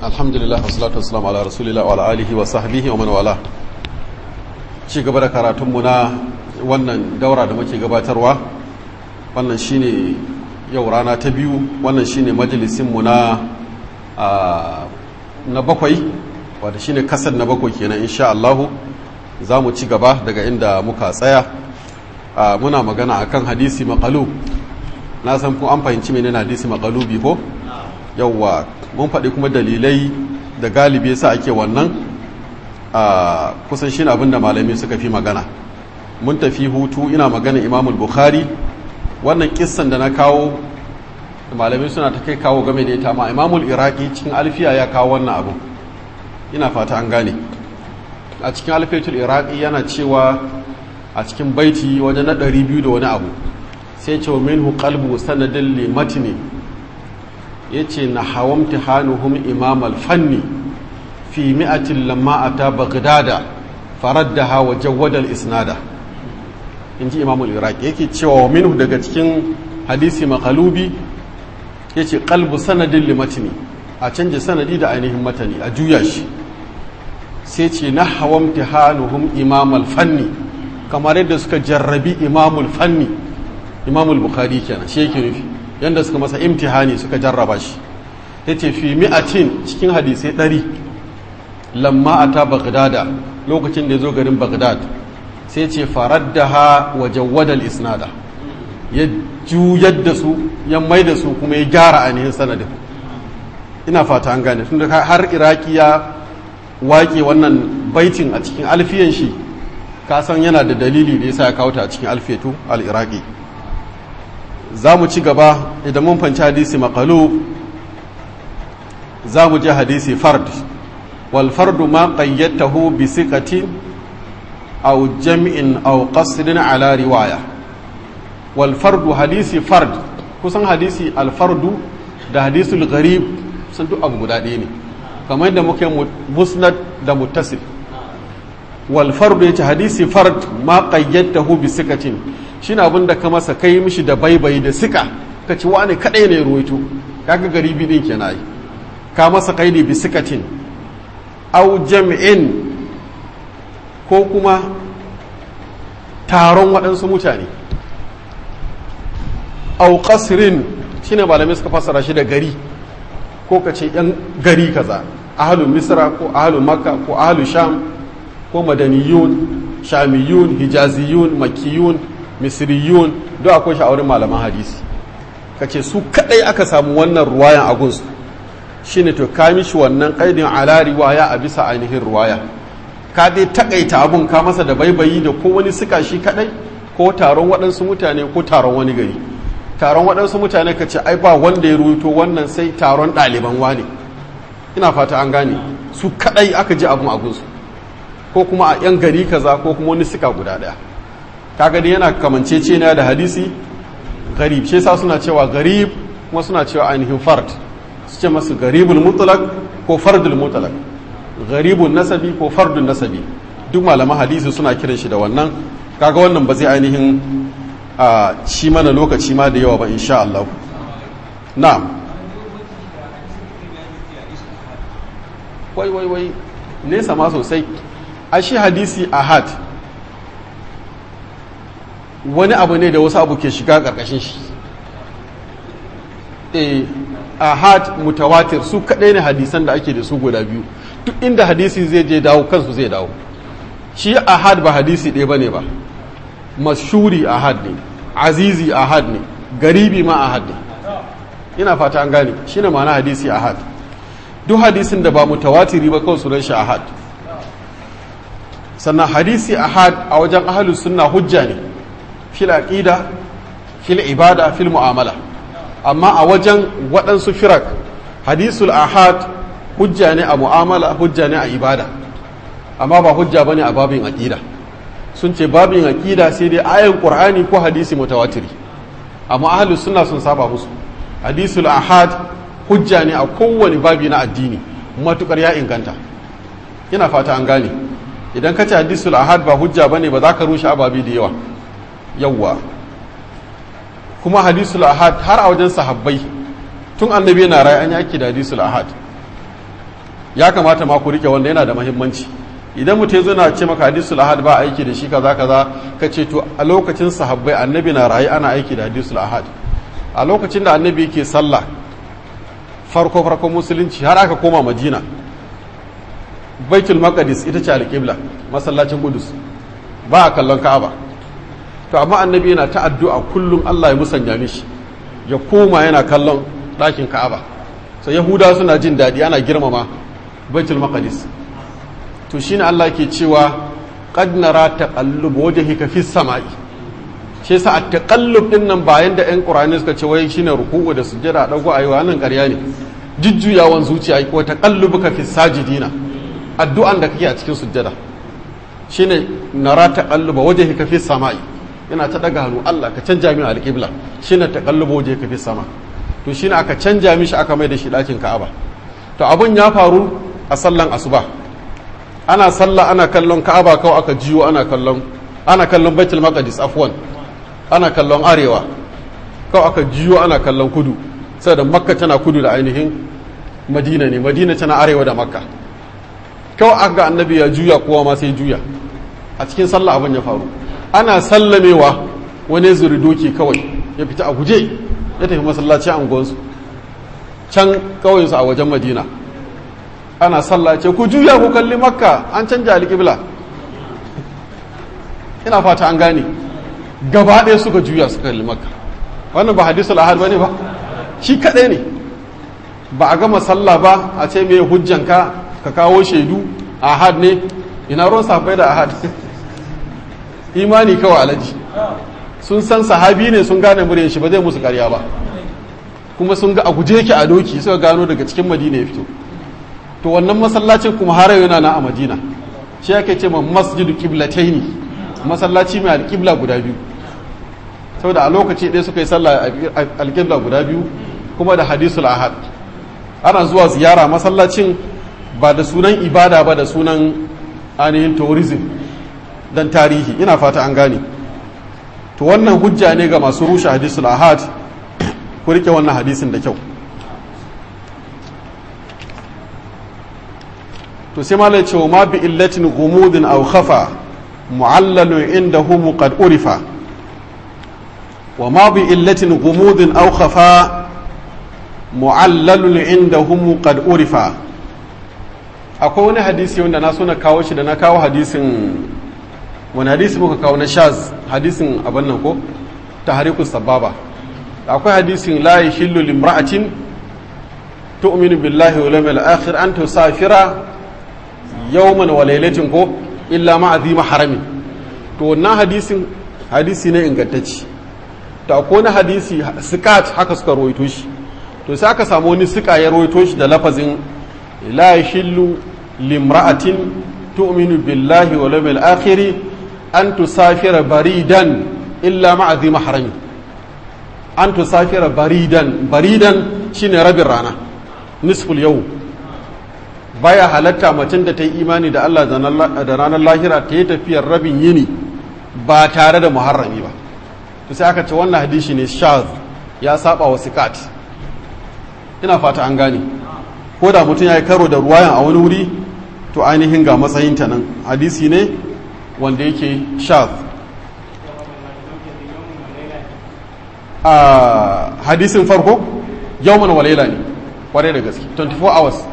alhamdulillah wassalatu wassalamu ala rasulillah wa ala alihi wa sahbihi wa man wala ci gaba da karatunmu na wannan daura da muke gabatarwa wannan shine yau rana ta biyu wannan shine majalisinmu na na bakwai wadda shine kasar na bakwai kenan insha Allah za mu ci gaba daga inda muka tsaya muna magana akan hadisi maqalu na san ku an fahimci menene hadisi maqalubi ko yauwa mun faɗi kuma dalilai da galibi yasa ake wannan a kusan shi abin da malami suka fi magana mun tafi hutu ina magana imamul bukhari wannan kissan da na kawo malamai suna ta kai kawo game da ita ma imamul iraki cikin alfiya ya kawo wannan abu ina fata an gane a cikin alfiyatul iraki yana cewa a cikin baiti wajen na 200 da wani abu sai ce minhu qalbu sanadin li matni yace na hawamti hanuhum imam al-fanni fi mi'atin lamma ata baghdada faraddaha wa jawwada al-isnada inji imam al-iraqi yake cewa wa minhu daga cikin hadisi maqalubi yace qalbu sanadin li matni a canje sanadi da ainihin matani a juya shi sai ce na hawamti hanuhum imam al-fanni kamar yadda suka jarrabi imamul fanni imamul bukhari kenan shi yake nufi yadda suka masa imtihani suka jarraba shi ya ce fi mi'atin cikin hadisai ɗari lamma a ta bagdada lokacin da ya zo garin bagdad sai ce farar da ha wa jawadal isnada ya juyar da su ya mai da su kuma ya gyara ainihin sanadin ina fata an gane tun da har iraki ya waƙe wannan baitin a cikin alfiyan shi kasan yana da dalili da yasa ya kawo ta a cikin alfetu al-iraqi za mu ci gaba idan mun fanci hadisi maqalu za mu je hadisi fard wal fardu ma qayyatahu bi siqatin aw jam'in aw qasrin ala riwaya wal fardu hadisi fard kusan hadisi al fardu da hadisul gharib sun duk abu guda ɗaya ne kamar yadda muke musnad da muttasil wal fardu yace hadisi fard ma qayyatahu bi sikatin shine abin da ka masa kai mishi da baibayi da sika ka ci wani kadai ne ruwaito kaga garibi din kenan ai ka masa kaidi bi sikatin aw jam'in ko kuma taron waɗansu mutane aw qasrin shine malamai suka fassara shi da gari ko ka ce yan gari kaza ahlul misra ko ahlul makka ko ahlul sham ko madaniyun shamiyun hijaziyun makiyun misriyun duk akwai sha'awarin malaman hadisi ka ce su kadai aka samu wannan ruwayan agunsu shine to ka mishi wannan kaidin ala riwaya a bisa ainihin ruwaya ka dai takaita abun ka masa da baibayi da ko wani suka shi kadai ko taron waɗansu mutane ko taron wani gari taron waɗansu mutane ka ce ai ba wanda ya rubuto wannan sai taron ɗaliban wani ina fata an gane su kadai aka ji abun agunsu ko kuma a yan gari kaza ko kuma wani suka guda daya kaga dai yana kamancece na da hadisi garib shi yasa suna cewa garib kuma suna cewa ainihin fard su ce masu garibul mutlaq ko fardul mutlaq garibun nasabi ko fardun nasabi duk malaman hadisi suna kiran shi da wannan kaga wannan ba zai ainihin a ci mana lokaci ma da yawa ba insha Allah na'am wai wai wai nesa ma sosai a shi hadisi ahad wani abu ne da wasu abu ke shiga ƙarƙashin shi e ahad mutawatir su kaɗai ne hadisan da ake da su guda biyu duk inda hadisi zai je dawo kansu zai dawo shi ahad ba hadisi ɗaya ba ne ba mashuri ahad ne azizi ahad ne garibi ma ahad ne ina fata an gane shi ne ma'ana hadisi ahad duk hadisin da ba mutawatiri ba kawai sunan shi ahad sannan hadisi ahad a wajen ahalus sunna hujja ne fil aqida fil ibada fil mu'amala amma a wajen waɗansu firak hadisul ahad hujja ne a mu'amala hujja ne a ibada amma ba hujja bane a babin aqida sun ce babin aqida sai dai ayan qur'ani ko hadisi mutawatiri amma ahlus sunna sun saba musu hadisul ahad hujja ne a kowane babi na addini matukar ya inganta ina fata an gane idan ka ce hadisul ahad ba hujja bane ba za ka rushe ababi da yawa yawwa kuma hadisul ahad har a wajen sahabbai tun annabi yana rai an yaki da hadisul ahad ya kamata ma ku rike wanda yana da muhimmanci idan mutum zo na ce maka hadisul ahad ba aiki da shi kaza kaza ka ce to a lokacin sahabbai annabi na rayu ana aiki da hadisul ahad a lokacin da annabi yake sallah farko farko musulunci har aka koma madina baitul maqdis ita ce alqibla masallacin qudus ba a kallon ka'aba to amma annabi yana ta addu'a kullum Allah ya musanya mishi ya koma yana kallon ɗakin ka'aba sai yahuda suna jin daɗi ana girmama baitul maqdis to shine Allah ke cewa qad nara taqallub wajhika fis sama'i shi yasa at-taqallub din nan bayan da ƴan Qur'ani suka ce wai shine ruku'u da sujjada dago ayi wannan ƙarya ne jujjuyawan zuciya ko taqallubuka fis sajidina addu'an da kake a cikin sujjada shine nara taqalluba wajhika fis sama'i yana ta daga hannu Allah ka canja min alqibla shine taqallubu wajhika fis sama to shine aka canja mishi aka mai da shi ɗakin Ka'aba to abun ya faru a sallan asuba ana sallah ana kallon ka'aba kawai aka jiyo ana kallon ana kallon baitul maqdis afwan ana kallon arewa kawai aka jiyo ana kallon kudu sai da makka tana kudu da ainihin madina ne madina tana arewa da makka kawai aka annabi ya juya kowa ma sai juya a cikin sallah abin ya faru ana sallamewa wani zuri doki kawai ya fita a guje ya tafi masallaci a unguwansu can kawai su a wajen madina ana sallah ce ku juya ku kalli makka an canja alƙibla ina fata an gane gaba ɗaya suka juya suka kalli makka wannan ba hadisul ahad bane ba shi kaɗai ne ba a gama sallah ba a ce me hujjanka ka kawo shaidu ahad ne ina ruwan safai da ahad imani kawai alaji sun san sahabi ne sun gane muryan shi ba zai musu karya ba kuma sun ga a guje yake a doki suka gano daga cikin madina ya fito to wannan masallacin kuma har yana na a madina shi ake ce ma masjidu kiblataini masallaci mai alƙibla guda biyu saboda a lokaci ɗaya suka yi sallah alƙibla guda biyu kuma da hadisul ahad ana zuwa ziyara masallacin ba da sunan ibada ba da sunan ainihin tourism don tarihi ina fata an gane to wannan hujja ne ga masu rushe hadisul ahad ku rike wannan hadisin da kyau to sai malai ce wa ma bi illatin gumudin aw khafa mu'allalu indahu qad urifa wa ma bi illatin gumudin aw khafa mu'allalu indahu qad urifa akwai wani hadisi wanda na so na kawo shi da na kawo hadisin wani hadisi muka kawo na shaz hadisin abin nan ko tahrikus sababa akwai hadisin la yahillu limra'atin tu'minu billahi wal yawmil akhir an tusafira yawman wa laylatin ko illa ma azima harami to wannan hadisin hadisi ne ingantacci to akwai wani hadisi sikat haka suka rawaito shi to sai aka samu wani sika ya rawaito shi da lafazin la yahillu limra'atin tu'minu billahi wal yawmil akhir an tusafira baridan illa ma azima harami an tusafira baridan baridan shine rabin rana nisful yau baya halatta macen da ta yi imani da Allah da ranar lahira ta yi tafiyar rabin yini ba tare da muharrami ba to sai aka ce wannan hadisi ne shaz ya saba wa sikat ina fata an gane ko da mutum ya yi karo da ruwayan a wani wuri to ainihin ga matsayinta nan hadisi ne wanda yake shaz a hadisin farko yawman walaila ne kwarai da gaske 24 hours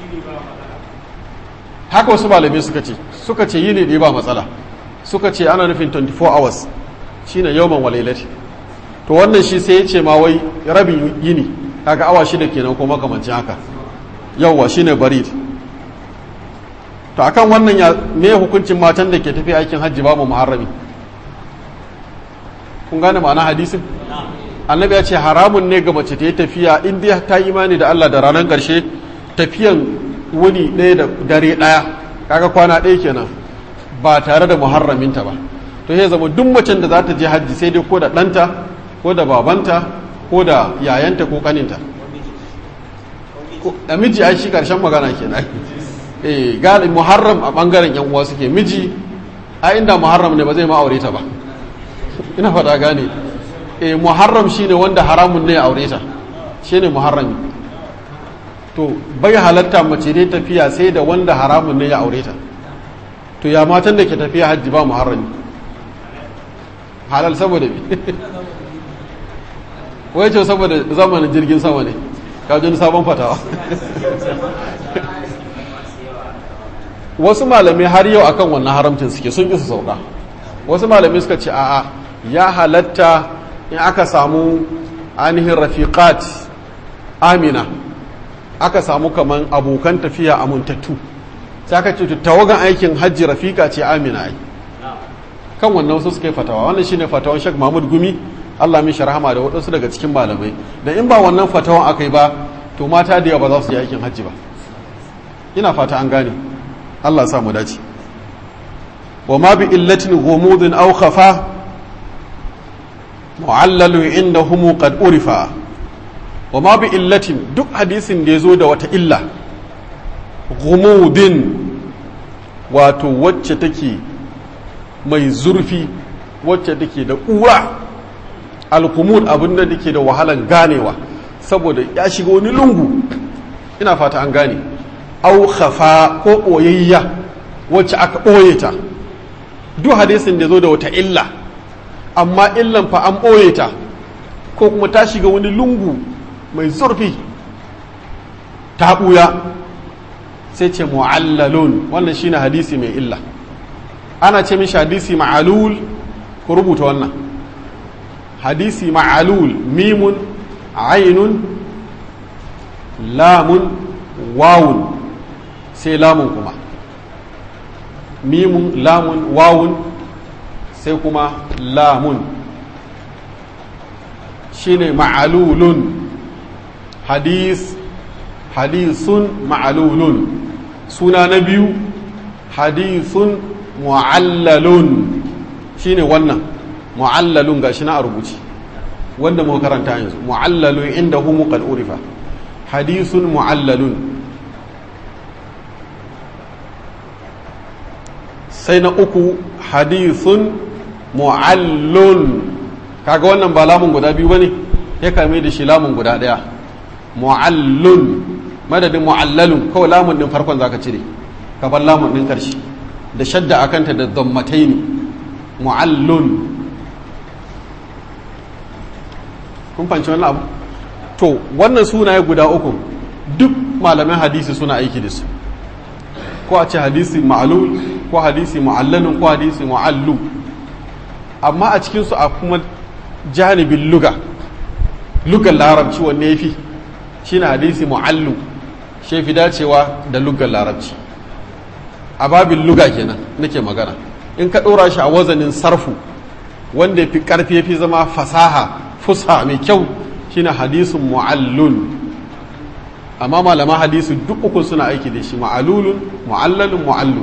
haka wasu malamai suka ce suka ce yi ne da ba matsala suka ce ana nufin 24 hours shine yawman walailati to wannan shi sai ya ce ma wai rabin yini kaga awa shida kenan ko makamancin haka yawwa shine barid to akan wannan ya me hukuncin matan da ke tafi aikin hajji babu muharrami kun gane ma'ana hadisin annabi ya ce haramun ne ga mace ta yi tafiya in dai ta yi imani da Allah da ranar ƙarshe tafiyan wuni ɗaya da dare ɗaya kaga kwana ɗaya kenan ba tare da muharraminta ba to ya zama duk macen da za ta je hajji sai dai ko da ɗanta ko da babanta ko da yayanta ko kaninta da miji ai shi ƙarshen magana kenan eh gali muharram a ɓangaren yan uwa suke miji a inda muharram ne ba zai ma aure ta ba ina fata gane e muharram shine wanda haramun ne ya aure ta shine muharrami to bai halatta mace dai tafiya sai da wanda haramun ne ya aure ta to ya matan da ke tafiya hajji ba muharrami halal saboda bi wai ce saboda zamanin jirgin sama ne kajin sabon fatawa wasu malamai har yau akan wannan haramcin suke sun isa sauka wasu malamai suka ce a'a ya halatta in aka samu ainihin rafiqat amina aka samu kaman abokan tafiya amintattu sai aka ce tawagan aikin hajji rafika ce amina ai kan wannan wasu suka yi fatawa wannan shine fatawan Sheikh Mahmud Gumi Allah min sharhama da waɗansu daga cikin malamai da in ba wannan fatawan aka yi ba to mata da yawa ba za su yi aikin hajji ba ina fata an gane Allah ya sa mu dace wa ma bi illatin ghumudin aw khafa mu'allalu indahum qad urifa wa ma bi illatin duk hadisin da yazo da wata illa ghumudin wato wacce take mai zurfi wacce take da ƙura alkumud abin da take da wahalan ganewa saboda ya shiga wani lungu ina fata an gane au khafa ko ɓoyayya wacce aka ɓoye ta duk hadisin da zo da wata illa amma illan fa an ɓoye ta ko kuma ta shiga wani lungu mai zurfi ta ɓuya sai ce mu'allalun wannan shine hadisi mai illa ana ce mishi hadisi ma'alul ku rubuta wannan hadisi ma'alul mimun ainun lamun wawun sai lamun kuma mimun lamun wawun sai kuma lamun shine ma'alulun hadis hadisun ma'alulun suna na biyu hadisun mu'allalun shine wannan mu'allalun gashi na a rubuci wanda muka karanta yanzu mu'allalun inda hu muqad urifa hadisun mu'allalun sai na uku hadisun mu'allun kaga wannan ba lamun guda biyu bane ya kame da shi lamun guda daya mu'allun madadin mu'allalun kawai lamun din farkon zaka cire ka bar lamun din karshe da shadda akanta da dammataini mu'allun kun fanci wannan abu to wannan sunaye guda uku duk malaman hadisi suna aiki da su ko a ce hadisi ma'alul ko hadisi mu'allalun ko hadisi mu'allu amma a cikinsu a kuma janibin luga lugar larabci wanne ya fi shi na hadisi mu'allu shi fi dacewa da lugar larabci a babin luga kenan nake magana in ka ɗora shi a wazanin sarfu wanda fi ƙarfi fi zama fasaha fusa mai kyau shine hadisun mu'allun amma malama hadisi duk uku suna aiki da shi ma'alulun mu'allalun mu'allu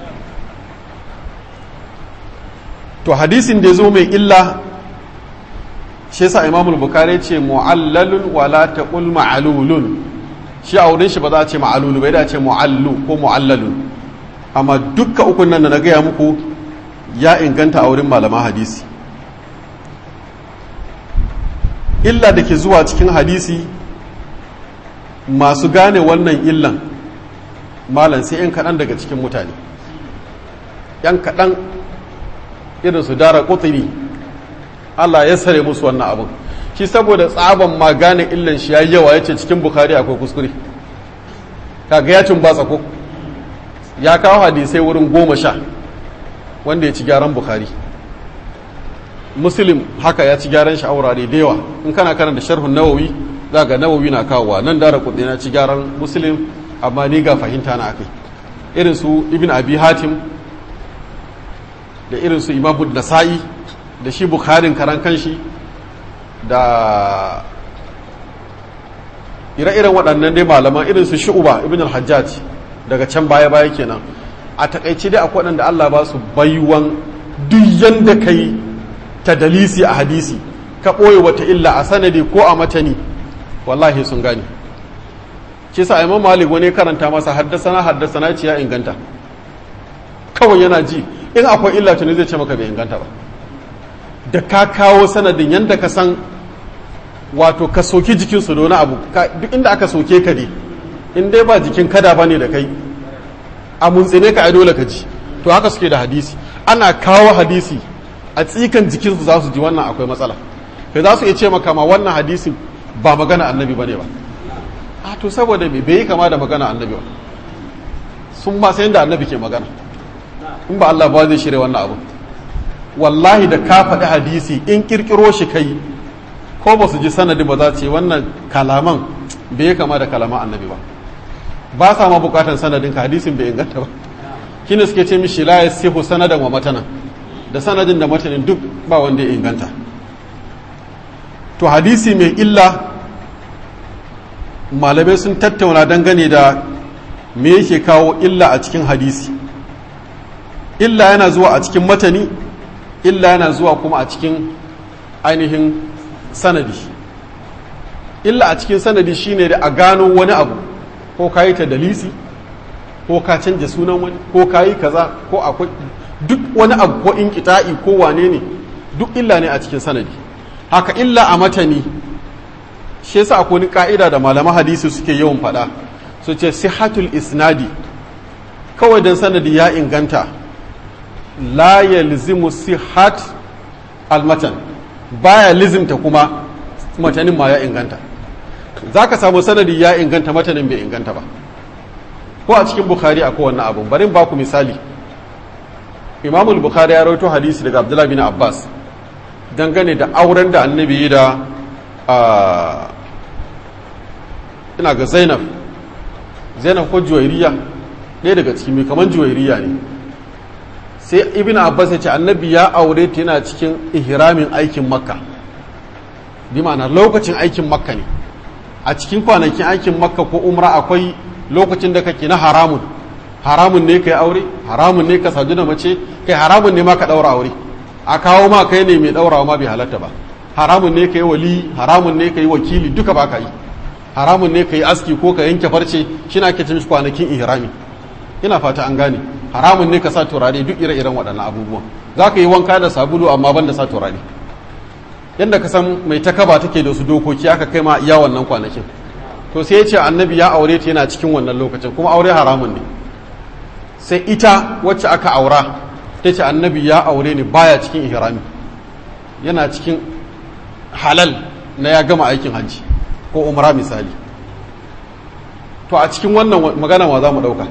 to hadisin da ya zo mai illa shi yasa imamul bukari ce mu'allalun wala taqul ma'alulun shi a wurin shi ba za a ce ma'alulu bai da ce mu'allu ko mu'allalun amma dukka ukun nan da na gaya muku ya inganta a wurin malama hadisi illa da ke zuwa cikin hadisi masu gane wannan illan malam sai 'yan kaɗan daga cikin mutane 'yan kaɗan irin su dara ƙuturi Allah ya sare musu wannan abin shi saboda tsaban ma gane illan shi ya yawa ya ce cikin bukari akwai kuskure kaga ya ba tsako ya kawo hadisai wurin goma sha wanda ya ci gyaran bukari muslim haka ya ci gyaran shi aurare da yawa in kana karanta sharhun nawawi za ga nawawi na kawowa nan dara kudi na ci gyaran muslim amma ni ga fahimta na akai irin su ibn abi hatim da irin su imamu nasa'i da shi bukharin karan kanshi da ire-iren waɗannan dai malaman irin su shu'uba ibn al-hajjaj daga can baya-baya kenan a takaice dai akwai waɗanda Allah ba su baiwan duk yanda kai ta dalisi a hadisi ka ɓoye wata illa a sanadi ko a matani wallahi sun gane shi sa imam malik wani karanta masa haddasana haddasana ce ya inganta kawai yana ji in akwai illa tuni zai ce maka bai inganta ba da ka kawo sanadin yadda ka san wato ka soki jikinsu da wani abu duk inda aka soke ka ne in dai ba jikin kada bane da kai a muntsine ka ai dole ka ji to haka suke da hadisi ana kawo hadisi a tsikan jikinsu za su ji wannan akwai matsala kai za su iya ce maka ma wannan hadisin ba magana annabi bane ba a to saboda me bai yi kama da magana annabi ba sun ba sai da annabi ke magana in ba Allah ba zai shirya wannan abu wallahi da ka faɗi hadisi in kirkiro shi kai ko ba su ji sanadi ba za ce wannan kalaman bai yi kama da kalaman annabi ba ba sa ma bukatan sanadin ka hadisin bai inganta ba kina suke ce mishi la yasihu sanadan wa matanan da sanadin da matanin duk ba wanda ya inganta to hadisi mai illa malamai sun tattauna dangane da me yake kawo illa a cikin hadisi illa yana zuwa a cikin matani illa yana zuwa kuma a cikin ainihin sanadi illa a cikin sanadi shine da a gano wani abu ko ka yi ta dalisi ko ka canja sunan wani ko ka yi kaza ko akwai duk wani abu ko in kita'i ko wane ne duk illa ne a cikin sanadi haka illa a matani shi yasa akwai wani ka'ida da malaman hadisi suke yawan faɗa su ce sihatul isnadi kawai dan sanadi ya inganta la yalzimu sihat almatan baya lizimta kuma matanin ma ya inganta za ka samu sanadi ya inganta matanin bai inganta ba ko a cikin bukhari a kowanne abu bari ba ku misali imamul bukhari ya rawaito hadisi daga abdullahi bin abbas dangane da auren da annabi da ina ga zainab zainab ko juwairiya ɗaya daga cikin mai kamar juwairiya ne sai ibn abbas ya ce annabi ya aure ta yana cikin ihramin aikin makka bi ma'ana lokacin aikin makka ne a cikin kwanakin aikin makka ko umra akwai lokacin da kake na haramun haramun ne kai aure haramun ne ka sadu da mace kai haramun ne ma ka daura aure a kawo ma kai ne mai daurawa ma bai halatta ba haramun ne kai wali haramun ne kai wakili duka ba ka yi haramun ne kai aski ko ka yanke farce shi na ke cin kwanakin ihrami ina fata an gane haramun ne ka sa turare duk ire-iren waɗannan abubuwan za ka yi wanka da sabulu amma ban da sa turare yadda ka san mai takaba take da su dokoki aka kai ma iya wannan kwanakin to sai ya ce annabi ya aure ta yana cikin wannan lokacin kuma aure haramun ne sai ita wacce aka aura ta ce annabi ya aure ni baya cikin ihrami yana cikin halal na ya gama aikin hajji ko umra misali to a cikin wannan magana ma za mu ɗauka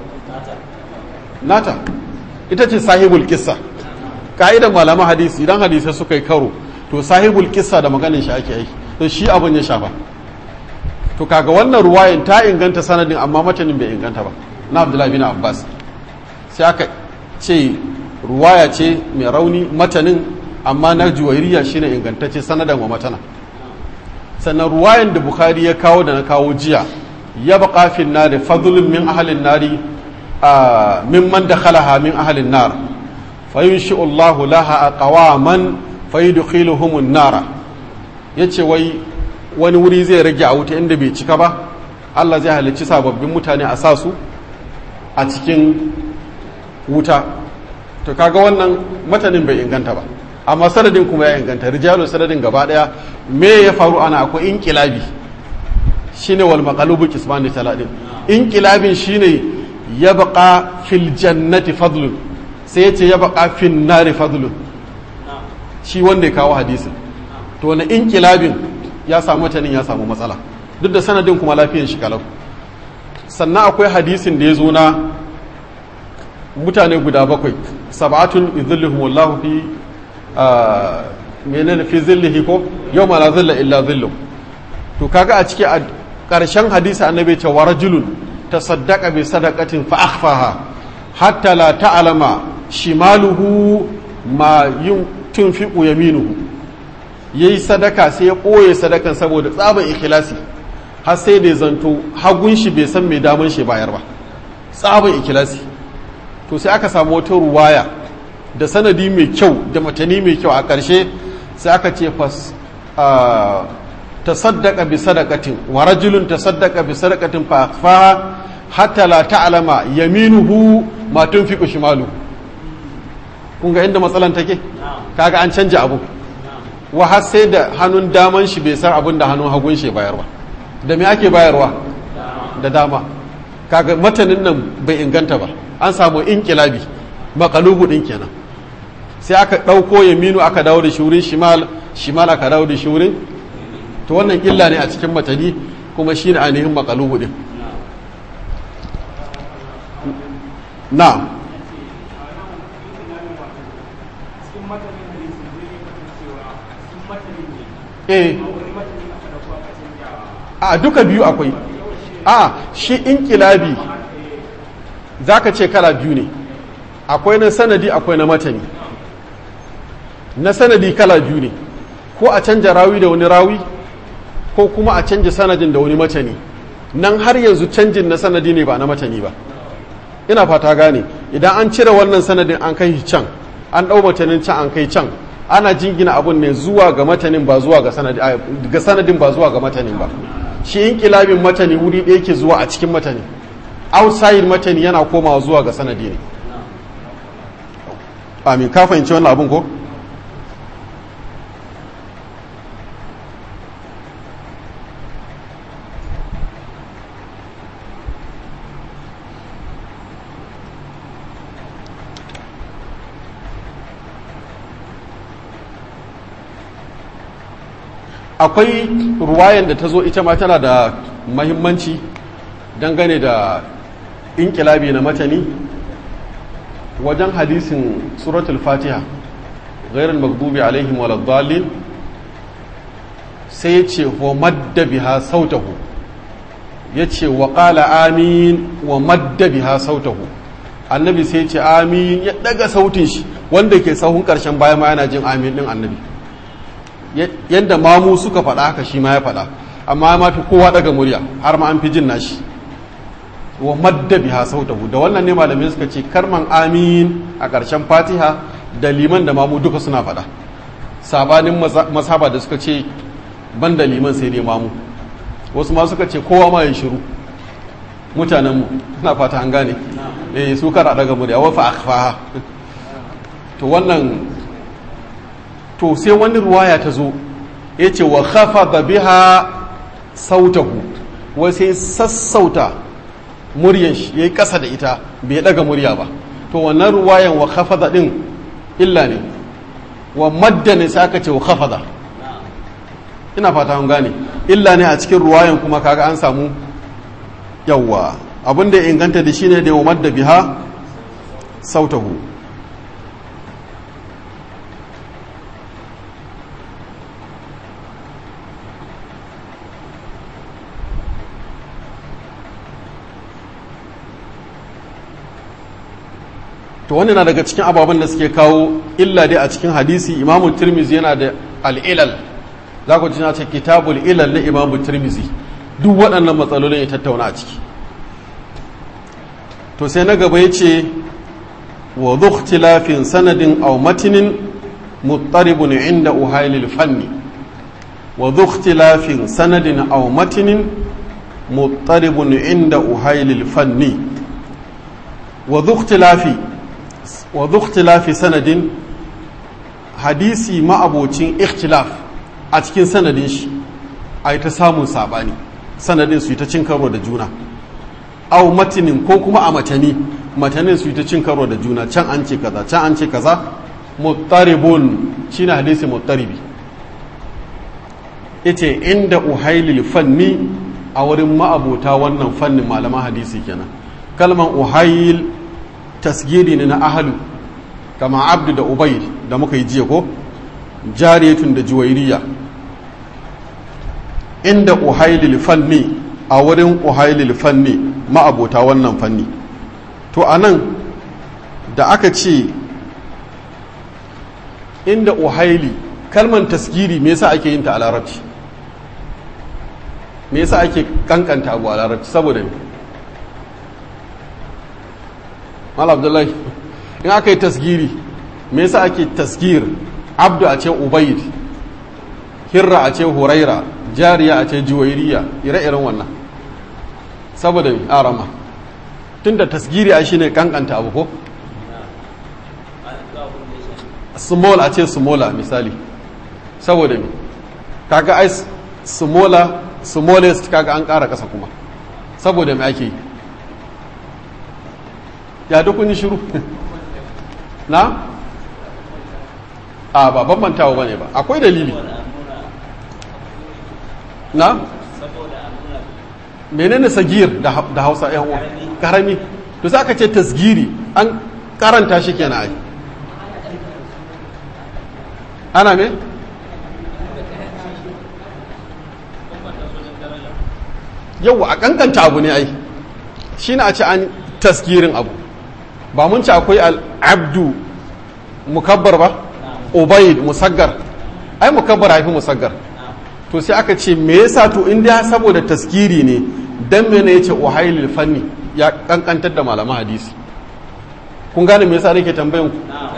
nata ita ce sahibul kissa ka'idan malaman hadisi idan hadisai suka yi karo to sahibul kissa da maganin shi ake aiki to shi abin ya shafa to kaga wannan ruwayan ta inganta sanadin amma matanin bai inganta ba na abdullahi bin abbas sai aka ce ruwaya ce mai rauni matanin amma na juwairiya shine ingantacce sanadan wa matana sannan ruwayan da bukhari ya kawo da na kawo jiya ya baka fin nari fadlun min ahalin nari mimman da khalaha min ahalin nar fayunshi'u Allahu laha aqwaman fayudkhiluhumun nara yace wai wani wuri zai rage a wuta inda bai cika ba Allah zai halicci sababbin mutane a sa su a cikin wuta to kaga wannan matanin bai inganta ba amma sanadin kuma ya inganta rijalu sanadin gaba daya me ya faru ana akwai inqilabi shine wal maqalubu qismani taladin inqilabin shine yabqa fil jannati fadlun sai yace yabqa fin nari fadlun shi wanda ya kawo hadisin to wani inqilabin ya samu matanin ya samu matsala duk da sanadin kuma lafiyan shi kalau sannan akwai hadisin da ya zo na mutane guda bakwai sab'atun idhilluhum wallahu fi menene fi zillihi ko yawma la zilla illa zillu to kaga a ciki a ƙarshen hadisi annabi ce wa rajulun tasaddaqa bi sadaqatin fa akhfaha hatta la ta'lama shimaluhu ma yun tunfiqu yaminuhu yayi sadaka sai ya ɓoye sadakan saboda tsaban ikhlasi har sai da zanto hagun shi bai san mai daman shi bayar ba tsaban ikhlasi to sai aka samu wata ruwaya da sanadi mai kyau da matani mai kyau a ƙarshe sai aka ce fas tasaddaqa bi sadaqatin wa rajulun tasaddaqa bi sadaqatin fa akhfaha hatta la ta'lama yaminuhu ma tunfiqu shimalu kun ga inda matsalan take kaga an canja abu wa har sai da hannun daman shi bai san abin da hannun hagun shi bayarwa da me ake bayarwa da dama kaga matanin nan bai inganta ba an samu inkilabi makalubu din kenan sai aka ɗauko yaminu aka dawo da shurin shimal shimal aka dawo da shurin to wannan illa ne a cikin matani kuma shi ne ainihin makalubu din na eh a duka biyu akwai a shi inkilabi za ka ce kala biyu ne akwai na sanadi akwai na matani na sanadi kala biyu ne ko a canja rawi da wani rawi ko kuma a canja sanadin da wani matani nan har yanzu canjin na sanadi ne ba na matani ba ina fata gane idan an cire wannan sanadin an kai can an ɗau matanin can an kai can ana jingina abun ne zuwa ga matanin ba zuwa ga sanadin ga sanadin ba zuwa ga matanin ba shi inqilabin matani wuri ɗaya yake zuwa a cikin matani outside matani yana komawa zuwa ga sanadi ne amin ka fahimci wannan abun ko akwai ruwayan da ta zo ita ma tana da mahimmanci dangane da inkilabi na matani wajen hadisin suratul fatiha gairar magdubi alaihim waladdallin sai ya ce wa madda biha sautahu ya ce wa ƙala amin wa madda biha sautahu annabi sai ya ce amin ya daga sautin shi wanda ke sahun ƙarshen baya ma yana jin amin ɗin annabi yadda mamu suka faɗa haka shi ma ya faɗa amma ma fi kowa daga murya har ma an fi jin nashi wa madda biha sautahu da wannan ne malamai suka ce karman amin a ƙarshen fatiha da liman da mamu duka suna faɗa sabanin masaba da suka ce ban da liman sai dai mamu wasu ma suka ce kowa ma ya shiru mutanenmu suna fata an gane eh su kara daga murya wa fa akhfaha to wannan to sai wani ruwaya ta zo ya ce wa khafada biha sautahu wai sai sassauta muryan shi yayi kasa da ita bai daga murya ba to wannan ruwayan wa khafada din illa ne wa madda ne sai aka ce wa khafada ina fata an gane illa ne a cikin ruwayan kuma kaga an samu yawwa abinda ya inganta da shine da wa madda biha sautahu to wani na daga cikin ababen da suke kawo illa dai a cikin hadisi imamu tirmizi yana da al'ilal za ku na ce kitabul ilal na imamu tirmizi duk waɗannan matsalolin ya tattauna a ciki to sai na gaba ya ce wa zukhtilafin sanadin aw matinin muttaribun inda uhailil fanni wa zukhtilafin sanadin aw matinin muttaribun inda uhailil fanni wa zukhtilafi wa zukhtilafi sanadin hadisi ma'abocin ikhtilaf a cikin sanadin shi a ta samun sabani sanadin su yi ta cin karo da juna au matinin ko kuma a matani matanin su yi ta cin karo da juna can an ce kaza can an ce kaza muttaribun shine hadisi muttaribi yace inda uhailil fanni a wurin ma'abota wannan fannin malaman hadisi kenan kalman uhail tasgiri ne na ahalu kama abdu da ubaid da muka yi jiya ko jariyatun da juwairiya inda uhailil fanni a wurin uhailil fanni ma'abota wannan fanni to a nan da aka ce inda uhaili kalman tasgiri me yasa ake yin ta a larabci me yasa ake kankanta abu a larabci saboda ne mal abdullahi in aka yi tasgiri me yasa ake tasgir abdu a ce ubaid hirra a ce huraira jariya a ce juwairiya ire-iren wannan saboda arama tunda tasgiri a shine kankanta abu ko small a ce smola misali saboda me kaga ai smola smallest kaga an kara kasa kuma saboda me ake ya duk kun yi shiru na a ba bambantawa bane ba akwai dalili na menene sagir da hausa yan uwa karami to sai aka ce tasgiri an karanta shi kenan ai ana me yau a kankanta abu ne ai shi na a ce an tasgirin abu ba mun ci akwai al'abdu mukabbar ba ubaid musaggar ai mukabbar haifi musaggar to sai aka ce me yasa to inda saboda taskiri ne dan mene yace uhailil fanni ya kankantar da malaman hadisi kun gane me yasa nake tambayan ku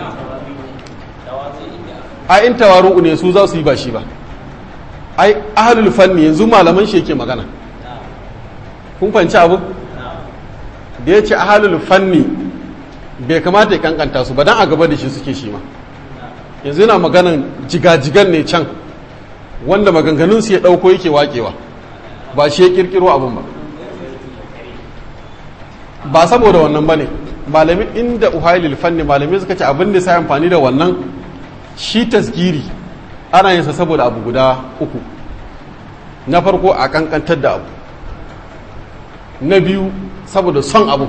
a in tawaru ne su za su yi ba shi ba ai ahlul fanni yanzu malaman shi yake magana kun fahimci abu da ya ce ahlul fanni bai kamata ya kankanta su ba dan a gaba da shi suke shi ma yanzu yana maganan jigajigan ne can wanda maganganunsu ya ɗauko yake waƙewa ba shi ya ƙirƙiro abin ba ba saboda wannan ba ne malamin inda uhailil fanni malamai suka ce abin da sai amfani da wannan shi tasgiri ana yin sa saboda abu guda uku na farko a kankantar da abu na biyu saboda son abu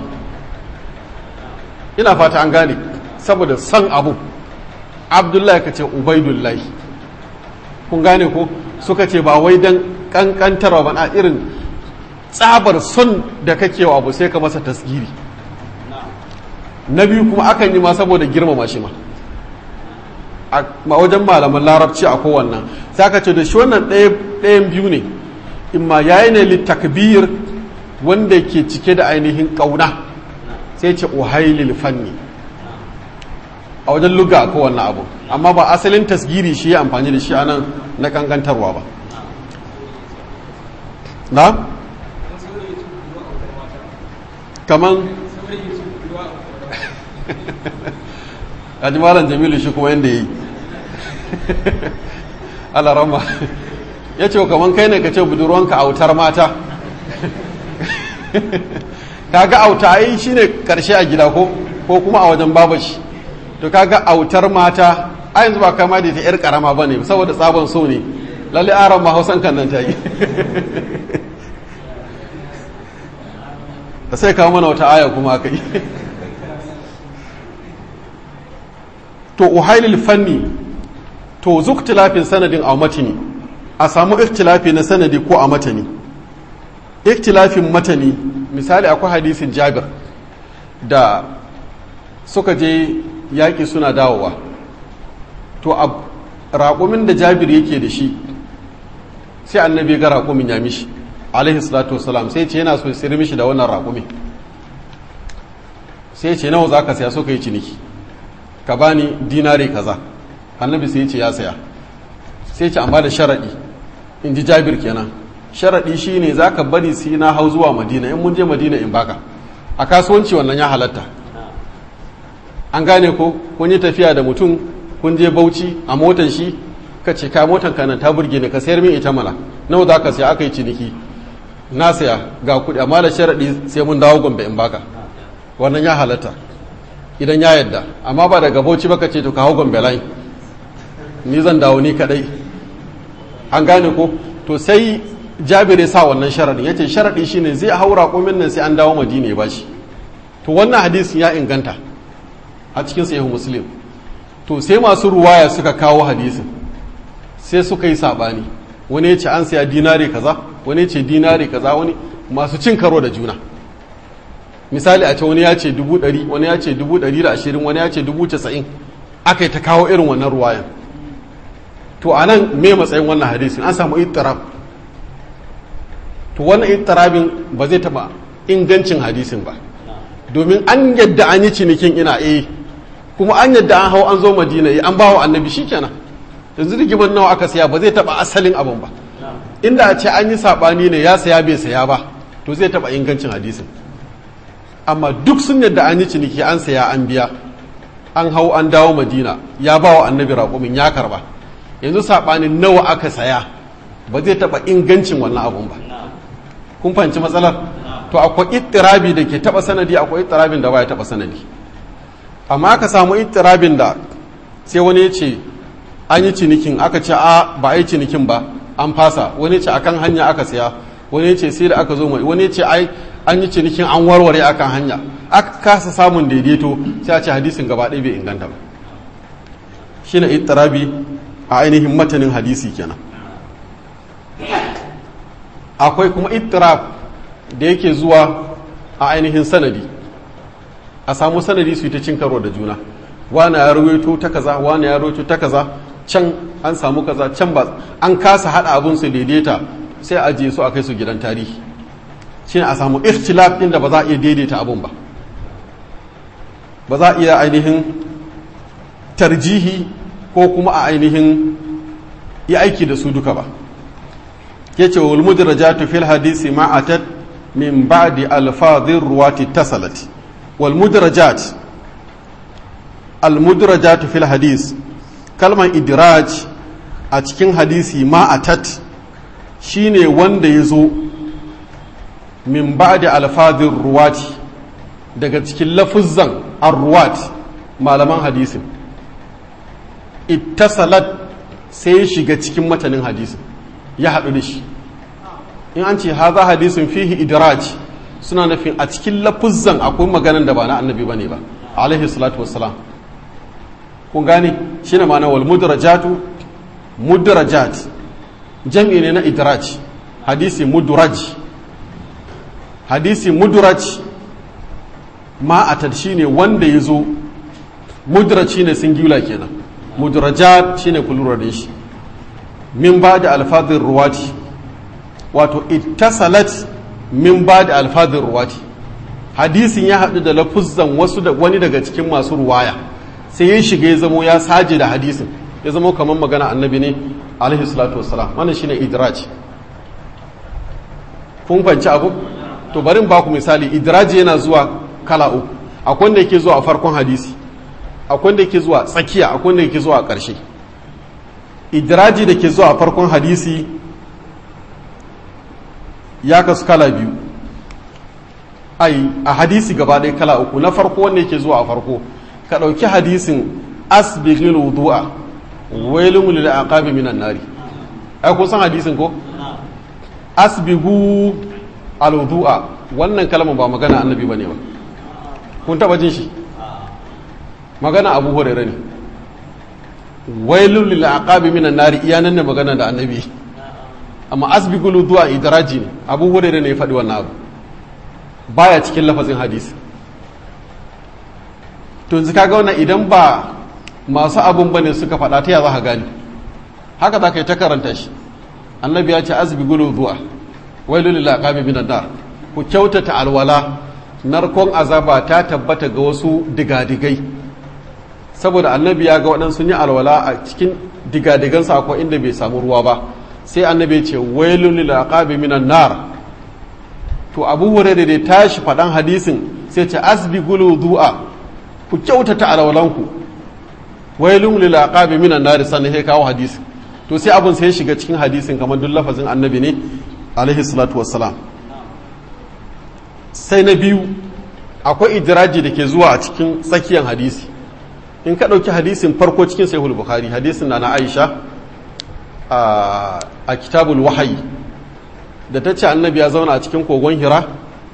ina fata an gane saboda son abu abdullahi ka ce ubaidullahi kun gane ko suka ce ba wai don kankantarwa ba na irin tsabar son da kake wa abu sai ka masa tasgiri na biyu kuma akan yi ma saboda girmama shi ma a wajen malaman larabci a kowannan sai aka ce da shi wannan ɗayan biyu ne imma yayi ne littakbir wanda ke cike da ainihin ƙauna sai ce uhailil fanni a wajen luga a kowanne abu amma ba asalin tasgiri shi ya amfani da shi anan na kankantarwa ba na? kaman kaji malam jamilu shi kuma yadda ya yi alarama ya ce kaman kai ne ka ce budurwanka autar mata kaga auta yi shine karshe a gida ko ko kuma a wajen babashi to kaga autar mata a yanzu ba kama da ta yar karama ba ne saboda tsabon so ne lalle aron ma hausan kan nan ta yi da sai kawo mana wata aya kuma aka yi to uhailil fanni to zuktilafin sanadin a matani a samu ikhtilafi na sanadi ko a matani ikhtilafin matani misali akwai hadisin jabir da suka je yaƙi suna dawowa to a raƙumin da jabir yake da shi sai annabi ga raƙumin ya mishi alaihi salatu wasalam sai ce yana so ya sayar mishi da wannan raƙumin sai ce nawa za ka saya so ka yi ciniki ka bani dinari kaza annabi sai ce ya saya sai ce amma da sharaɗi in ji jabir kenan sharaɗi shine za ka bari sai na hau zuwa madina in mun je madina in baka a kasuwanci wannan ya halatta an gane ko kun yi tafiya da mutum kun je bauchi a motan shi ka ce ka motan kanan ta burge ni ka sayar min ita mana nawa za ka saya aka yi ciniki na saya ga kuɗi amma da sharaɗi sai mun dawo gombe in baka wannan ya halatta idan ya yadda amma ba daga bauchi baka ce to ka hau gombe lai ni zan dawo ni kadai an gane ko to sai jabir ya sa wannan sharaɗin ya ce sharaɗi shine zai haura komin nan sai an dawo madina ya bashi to wannan hadisin ya inganta a cikin sahihu muslim to sai masu ruwaya suka kawo hadisin sai suka yi sabani wani ya ce an saya dinari kaza wani ya ce dinari kaza wani masu cin karo da juna misali a ce wani ya ce dubu ɗari wani ya ce dubu ɗari da ashirin wani ya ce dubu casa'in aka yi ta kawo irin wannan ruwayan to a nan me matsayin wannan hadisin an samu ittirab to wannan ittirabin ba zai taɓa ingancin hadisin ba domin an yadda an yi cinikin ina eh kuma an yadda an hau an zo madina eh an bawa annabi shikenan yanzu rigimar nawa aka saya ba zai taba asalin abin ba inda a ce an yi sabani ne ya saya bai saya ba to zai taba ingancin hadisin amma duk sun yadda an yi ciniki an saya an biya an hau an dawo madina ya bawa annabi raƙumin ya karba yanzu sabanin nawa aka saya ba zai taba ingancin wannan abun ba kun fahimci matsalar to akwai ittirabi da ke taba sanadi akwai ittirabin da baya taba sanadi amma aka samu ittirabin da sai wani ya ce an yi cinikin aka ce a ba a yi cinikin ba an fasa wani ce akan hanya aka siya wani ce sai da aka zo mai wani ce ai an yi cinikin an warware akan hanya aka kasa samun daidaito sai a ce hadisin gaba ɗaya bai inganta ba shine ittirabi a ainihin matanin hadisi kenan akwai kuma ittirab da yake zuwa a ainihin sanadi a samu sanadi su yi ta cin karo da juna wani ya rawaito ta kaza wani ya rawaito ta kaza can an samu kaza can ba an kasa hada abun su daidaita sai a je su a kai su gidan tarihi shine a samu ikhtilaf din da ba za a iya daidaita abun ba ba za a iya ainihin tarjihi ko kuma a ainihin yi aiki da su duka ba yace wal mudrajatu fil hadisi ma atat min ba'di alfadhir ruwati tasalat wal mudrajat al mudrajatu fil hadis kalmar idiraj a cikin hadisi ma atat shine wanda ya zo min ba'di alfadhir ruwati daga cikin lafuzzan arruwat malaman hadisin ittasalat sai ya shiga cikin matanin hadisin ya haɗu da shi in an ce haza hadisin fihi idraj suna nufin a cikin lafuzzan akwai maganan da ba na annabi bane ba alaihi salatu wassalam kun gane shine ma'ana wal mudrajatu mudrajat jam'i ne na idraj hadisi mudraj hadisi mudraj ma a shine wanda ya zo mudraj shine singular kenan mudrajat shine kulura da shi min ba da alfadhin ruwati wato ittasalat min ba da alfadhin ruwati hadisin ya haɗu da lafuzzan wasu da wani daga cikin masu ruwaya sai ya shiga ya zamo ya saje da hadisin ya zamo kamar magana annabi ne alaihi salatu wassalam wannan shine idraj kun fanci abu to barin baku misali idraji yana zuwa kala uku akwai wanda yake zuwa a farkon hadisi akwai wanda yake zuwa tsakiya akwai wanda yake zuwa a ƙarshe idiraji da ke zuwa a farkon hadisi ya kasu kala biyu ai a hadisi gaba ɗaya kala uku na farko wanda yake zuwa a farko ka ɗauki hadisin asbighil wudu'a wailun lil aqabi minan nari ai ko san hadisin ko asbighu al wudu'a wannan kalmar ba magana annabi bane ba kun taba jin shi magana abu hurairah ne wailun lil aqabi minan nari iya nan ne magana da annabi amma asbigul du'a idraji ne abu hurairah ne ya faɗi wannan abu baya cikin lafazin hadisi to yanzu kaga wannan idan ba masu abun bane suka faɗa ta ya za ka gani haka za ka yi ta karanta shi annabi ya ce asbigul du'a wailun lil aqabi minan nar ku kyautata alwala narkon azaba ta tabbata ga wasu digadigai saboda annabi ya ga waɗansu yi alwala a cikin digadigansa akwai inda bai samu ruwa ba sai annabi ce wailun lil aqabi minan nar to abu hurairah da tashi faɗan hadisin sai ce asbigul du'a ku kyautata alwalanku wailun lil aqabi minan nar sannan sai kawo hadisi to sai abun sai ya shiga cikin hadisin kamar duk lafazin annabi ne alaihi salatu wassalam sai na biyu akwai idiraji da ke zuwa a cikin tsakiyar hadisi in ka ɗauki hadisin farko cikin sahihul bukhari hadisin na na aisha a kitabul wahayi da ta ce annabi ya zauna a cikin kogon hira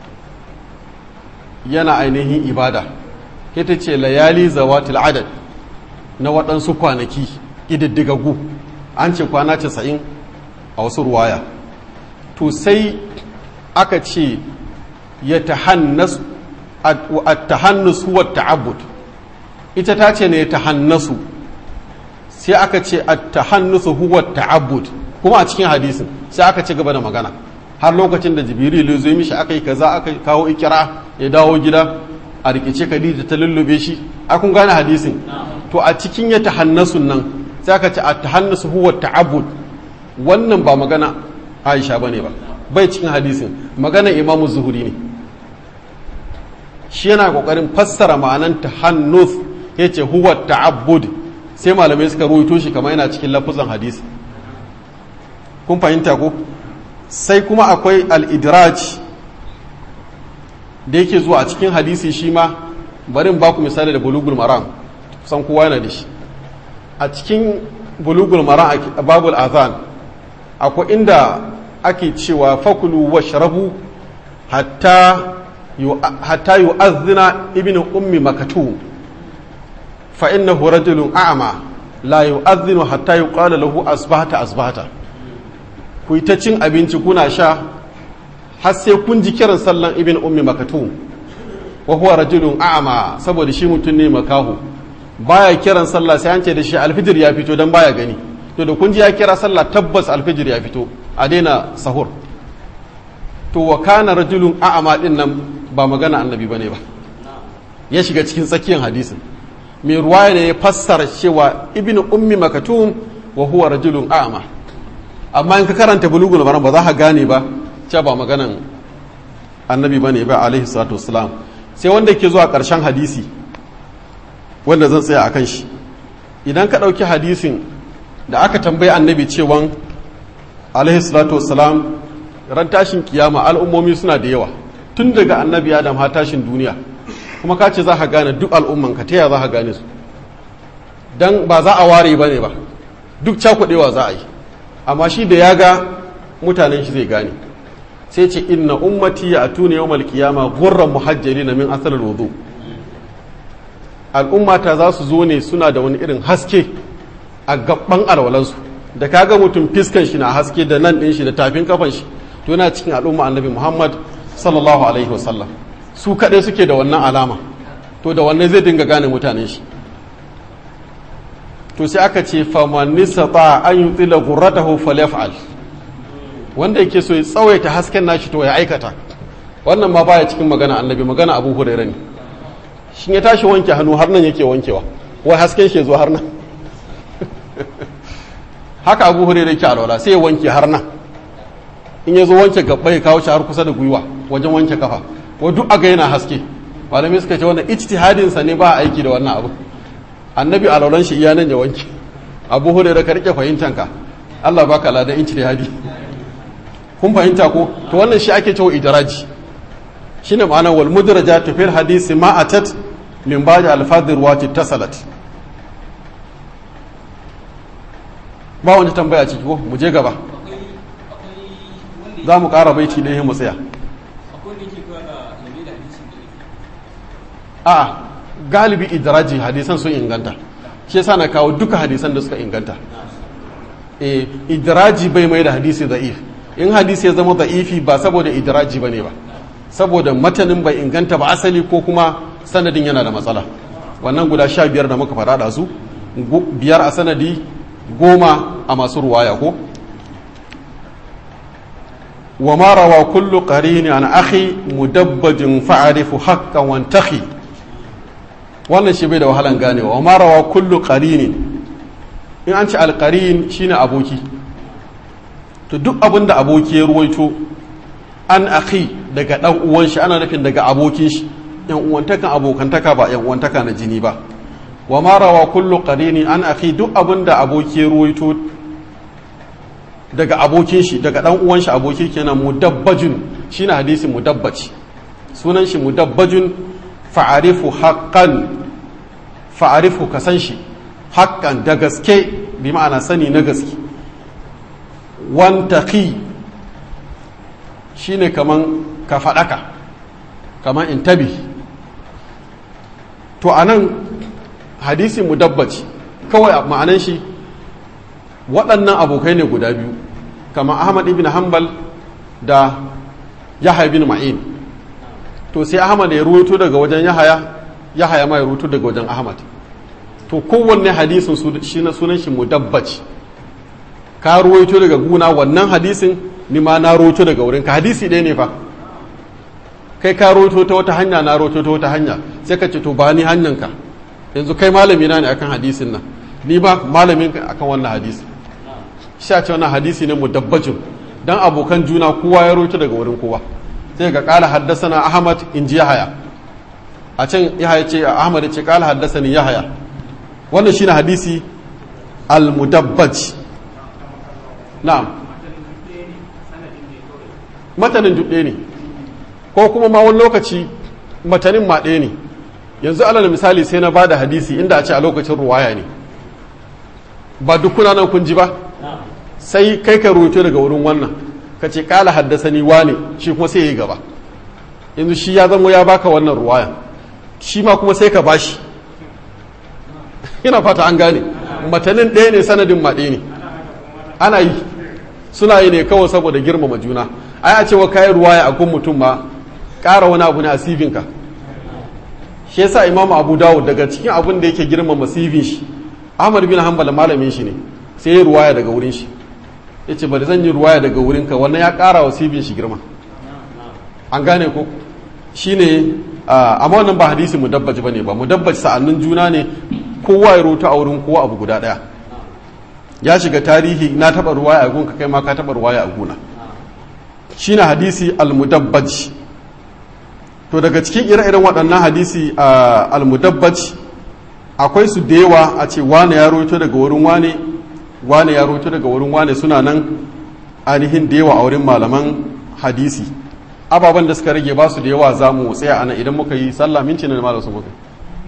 yana ainihin ibada ke ta ce layali zawatil adad na waɗansu kwanaki ƙididdigaggu an ce kwana casa'in a wasu ruwaya to sai aka ce ya tahannus at-tahannus huwa ta'abbud ita ta ce ne tahannasu sai aka ce at-tahannusu huwa ta'abbud kuma a cikin hadisin sai aka ci gaba da magana har lokacin da jibril ya zo mishi aka yi kaza aka kawo ikira ya dawo gida a rikice khadija ta lullube shi a kun gane hadisin to a cikin ya tahannasun nan sai aka ce at-tahannusu huwa ta'abbud wannan ba magana Aisha bane ba bai cikin hadisin magana Imam Zuhuri ne shi yana kokarin fassara ma'anan tahannus yace huwa ta'abbud sai malamai suka ruwaito shi kamar yana cikin lafuzan hadisi kun fahimta ko sai kuma akwai al-idraj da yake zuwa a cikin hadisi shi ma bari ba ku misali da bulugul maram kusan kowa yana da shi a cikin bulugul maram a babul azan akwai inda ake cewa fakulu wa sharabu hatta hatta yu'azzina ibnu ummi makatu fa innahu rajulun a'ma la yu'azzinu hatta yuqala lahu asbahata asbahata ku yi ta cin abinci kuna sha har sai kun ji kiran sallan ibn ummi makatu wa huwa rajulun a'ma saboda shi mutum ne makahu baya kiran sallah sai an ce da shi alfijir ya fito dan baya gani to da kun ji ya kira sallah tabbas alfijir ya fito a daina sahur to wa kana rajulun a'ma din nan ba magana annabi bane ba ya shiga cikin tsakiyar hadisin mai ruwaya ne ya fassara cewa ibn ummi makatum wa huwa rajulun a'ma amma in ka karanta bulugul maram ba za ka gane ba cewa ba maganan annabi bane ba alaihi salatu wassalam sai wanda ke zuwa karshen hadisi wanda zan tsaya akan shi idan ka ɗauki hadisin da aka tambayi annabi cewan alaihi salatu wassalam ran tashin kiyama al'ummomi suna da yawa tun daga annabi adam har tashin duniya kuma ka ce za ka gane duk al'umman ka taya za ka gane su dan ba za a ware ba ne ba duk cakuɗewa za a yi amma shi da ya ga mutanen shi zai gane sai ce inna ummati ya atuna yawmal qiyama ghurran muhajjalina min asal wudu al'ummata za su zo ne suna da wani irin haske a gaban alwalansu da kaga mutum fiskan shi na haske da nan din shi da tafin kafan shi to yana cikin al'umma annabi Muhammad sallallahu alaihi wasallam su kaɗai suke da wannan alama to da wannan zai dinga gane mutanen shi to sai aka ce faman ta an yutila ghurratahu falyaf'al wanda yake so ya tsawaita hasken nashi to ya aikata wannan ma baya cikin magana annabi magana abu hurairah ne shin ya tashi wanke hannu har nan yake wankewa wai hasken shi zo har nan haka abu hurairah yake alwala sai ya wanke har nan in ya zo wanke gaba ya kawo shi har kusa da gwiwa wajen wanke kafa wa duk aga yana haske malamai suka ce wannan ijtihadin sa ne ba aiki da wannan abu annabi alwalan shi iya nan ya wanke abu hurairah ka rike fahimtanka Allah baka ladan ijtihadi kun fahimta ko to wannan shi ake cewa idraji shine ma'anar wal mudrajatu fil hadisi ma atat min ba'di al-fadhir wa tasalat ba wani tambaya ciki ko mu je gaba za mu ƙara baiti ɗaya mu tsaya a galibi idraji hadisan sun inganta shi yasa na kawo duka hadisan da suka inganta e idraji bai mai da hadisi da'if in hadisi ya zama da'ifi ba saboda idraji bane ba saboda matanin bai inganta ba asali ko kuma sanadin yana da matsala wannan guda sha biyar da muka faɗa da su biyar a sanadi goma a masu ruwaya ko wa ma rawa kullu qarini an akhi mudabbajin fa'arifu haqqan wantakhi wannan shi bai da wahalan ganewa wa ma rawa kullu qarini in an ce alqarin shine aboki to duk abin da aboki ya ruwaito an akhi daga dan uwan shi ana nufin daga abokin shi yan uwantakan abokantaka ba yan uwantaka na jini ba wa ma rawa kullu qarini an akhi duk abin da aboki ya ruwaito daga abokin shi daga dan uwan shi aboki kenan mudabbajun shine hadisin mudabbaci sunan shi mudabbajun fa'arifu haqqan fa'arifu kasan shi haqqan da gaske bi ma'ana sani na gaske wantaqi shine kaman ka fadaka kaman intabi to anan hadisi mudabbaci kawai ma'anan shi waɗannan abokai ne guda biyu kama ahmad ibn hanbal da yahya bin ma'in to sai ahmad ya ruwaito daga wajen yahaya yahaya ma ya ruwaito daga wajen ahmad to kowanne hadisin shi na sunan shi mudabbaci ka ruwaito daga guna wannan hadisin ni ma na ruwaito daga wurin ka hadisi ɗaya ne fa kai ka ruwaito ta wata hanya na ruwaito ta wata hanya sai ka ce to ba ni hanyanka yanzu kai malami na ne akan hadisin nan ni ba malamin akan wannan hadisi sha ce wannan hadisi ne mudabbajin dan abokan juna kowa ya roto daga wurin kowa sai ga kala haddasana ahmad in ji yahaya a can yahaya ce ahmad ya ce kala haddasani yahaya wannan shine hadisi al-mudabbaj na'am matanin dudde ne ko kuma ma wani lokaci matanin ma ɗaya ne yanzu alal misali sai na bada hadisi inda a ce a lokacin ruwaya ne ba dukuna nan kun ji ba sai kai ka rubuto daga wurin wannan ka ce kala haddasa ni wane shi kuma sai ya yi gaba yanzu shi ya zama ya baka wannan ruwaya shi ma kuma sai ka bashi ina fata an gane matanin ɗaya ne sanadin ma ɗaya ne ana yi suna yi ne kawai saboda girmama juna ai a cewa kayan ruwaya a kun mutum ma ƙara wani abu ne a sivinka shi yasa imamu abu dawud daga cikin abin da yake girmama sivin shi ahmad bin hanbal malamin shi ne sai ya ruwaya daga wurin shi ya ce bari zan yi ruwaya daga wurinka wannan ya ƙara wa sivin shi girma an gane ko shi ne amma wannan ba hadisi mudabbaci ba ne ba mudabbaci sa'annin juna ne kowa ya rota a wurin kowa abu guda ɗaya ya shiga tarihi na taɓa ruwaya a gunka kai ma ka taɓa ruwaya a guna shi na hadisi almudabbaci to daga cikin ire-iren waɗannan hadisi almudabbaci akwai su da yawa a ce wane ya roto daga wurin wane wane ya roto daga wurin wane suna nan ainihin da yawa a wurin malaman hadisi ababen da suka rage ba su da yawa za mu tsaya ana idan muka yi sallah minci ne malam su muka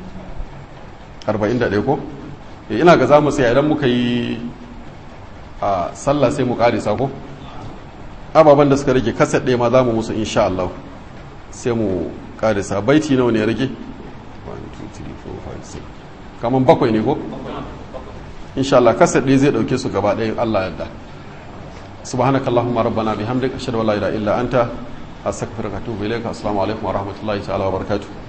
41 ko ina ga za mu tsaya idan muka yi a sallah sai mu karisa ko ababen da suka rage kasar ɗaya ma za mu musu insha Allah sai mu karisa baiti nawa ne rage 1 2 3 4 5 6 kaman bakwai ne ko insha Allah kasar ɗaya zai ɗauke su gaba ɗaya Allah yadda subhanakallahumma rabbana bihamdika ashhadu an la ilaha illa anta astaghfiruka wa atubu ilayka assalamu alaikum wa rahmatullahi ta'ala wa barakatuh